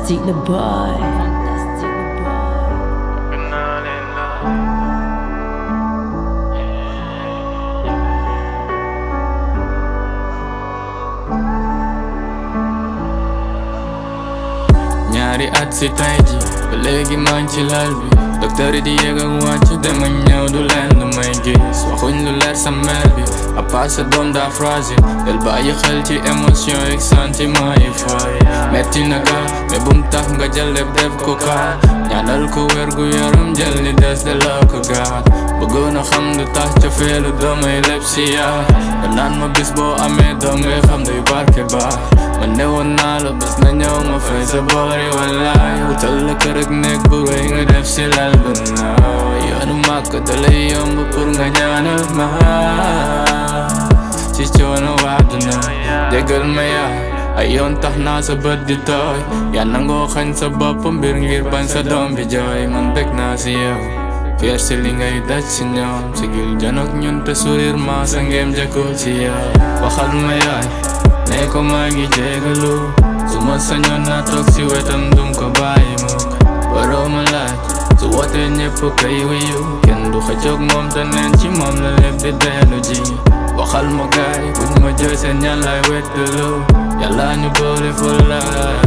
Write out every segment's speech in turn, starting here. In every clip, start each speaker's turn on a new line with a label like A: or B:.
A: Fantastique le boy. Fantastique le boy.
B: ñaari at si tay ji ba léegi maa ngi ci lal bi docteur yi di yéeg ak wàcc dama ñëw du leen lu may gis waxuñ lu leer sa mère bi à part sa doom daa fragile del bàyyi xel ci émotion ak sentiment yi fay metti na ga mais bum tax nga jël lépp def ko kaa ñaanal ko wér gu yaram jël ni des de la ko gaat bëggoon a xam lu tax ca feelu doomay lépp si yaa nga naan ma bis boo amee doom ngay xam duy barke baax man ne woon naa la bés na ñëw ma fay sa boori wallaay wutal la kër ak nekk bu rëy nga def si lal ba naaw yoonu màkk da lay yomb pour nga ñaanal ma ci coono àdduna jégal ma yaay ay yoon tax naa sa bët di tooy yaa nangoo xañ sa bopp mbir ngir bañ sa doom bi jooy man bég naa si yow fier si li ngay daj si ñoom sigil janok ñun te sourire ma sa ngeem jëkkoo ci yow waxal ma yaay ne ko maa ngi jégalu su ma sañoon naa toog si wetam dum ko bàyyi mukk waroo ma laaj su wootee ñëpp kay wuyu kenn du xëccoog moom te neen ci moom la lépp di dellu ji waxal ma gaay buñ ma jooy seen ñaan lay wettalu yàlla ñu boole fa la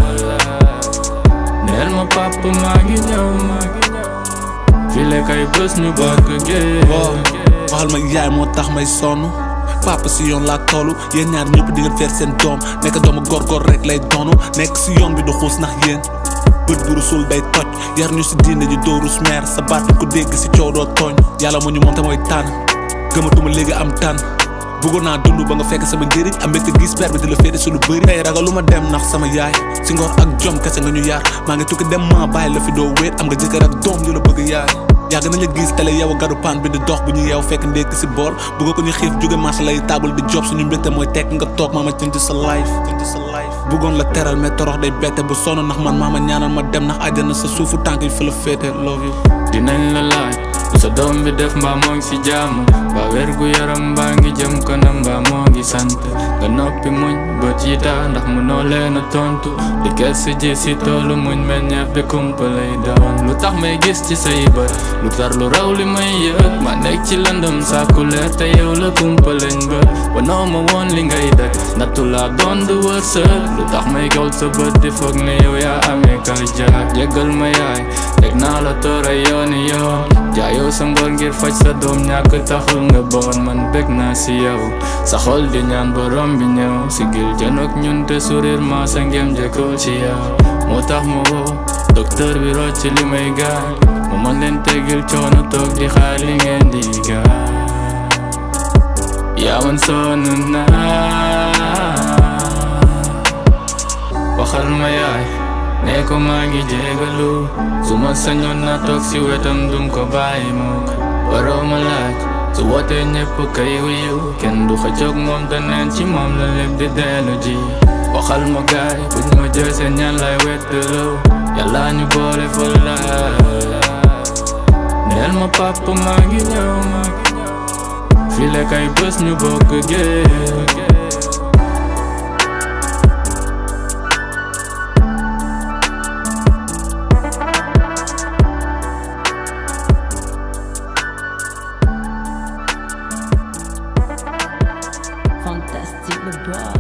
B: neel ma papa maa ngi ñëw file kay bés ñu bokk géej
C: waaw waxal ma yaay moo tax may sonn papa si yoon laa toll yéen ñaar ñëpp di ngeen feer seen doom nekk doomu góor-góor rek lay doonu nekk si yoon bi du xuus ndax yéen bët bu rusul day toj yar ñu si diine ji doo rus meer sa baat ko dégg si coow doo tooñ yàlla mu ñu moom te mooy tànn gëmatuma léegi am tànn bëggoon naa dund ba nga fekk sama njëriñ am mbégte gis père bi di la féete su lu bëri tey ragal lu ma dem ndax sama yaay si ngor ak jom kese nga ñu yaar maa ngi tukki dem ma bàyyi la fi doo wéet am nga jëkkër ak doom yu la bëgg yaay yàgg nañ la gis télé yow a garu paan bi di dox bu ñu yeew fekk ndékk si bool bëgg ko ñu xiif jóge marché lay taabal di job suñu mbégte mooy tekk nga toog maama cënc sa life bëggoon la teral mais torox day bette bu sonn ndax man maama ñaanal ma dem ndax àjjana sa suufu tànk yi fa la féete love you
B: dinañ la laaj sa doom bi def mbaa moo ngi si jàmm mbaa wér gu yaram mbaa ngi jëm kanam mbaa moo ngi sant nga noppi muñ bët yi taa ndax mënoo leen a tontu di gëstu ji si toolu muñ meññeef bi kumpa lay doon lu tax may gis ci say bët lu tar lu raw li may yëg ma nekk ci lëndëm sàkku leer te yow la kumpa lañ bët wanoo ma woon li ngay daj nattu laa doon du wërsëg lu tax may gawl sa bët di foog ne yow yaa amee kal jaar jéggal ma yaay teg naa la toora yooni yoon jaayoo sa ngor ngir faj sa doom ñàkk taxul nga bon man bég naa si yow sa xol di ñaan borom bi ñëw sigil janook ñun te sourire ma sa ngem jëkkoo ci yow moo tax ma woo docteur bi rocc li may gaañ mu mën leen tegil coono toog di xaar li ngeen di gaañ yaa man sonn naa waxal ma yaay ne ko maa ngi jégalu su ma sañoon na toog si wetam dum ko bàyyi mukk waroo ma laaj su wootee ñëpp kay wuyu kenn du xëccoog moom te neen ci moom la lépp di dellu ji waxal ma gaay buñ ma jooy seen ñaan lay wettalu yàlla ñu boole fa la neel ma papa maa ngi ñëw file kay bés ñu bokk géej
A: Fantastique le boy.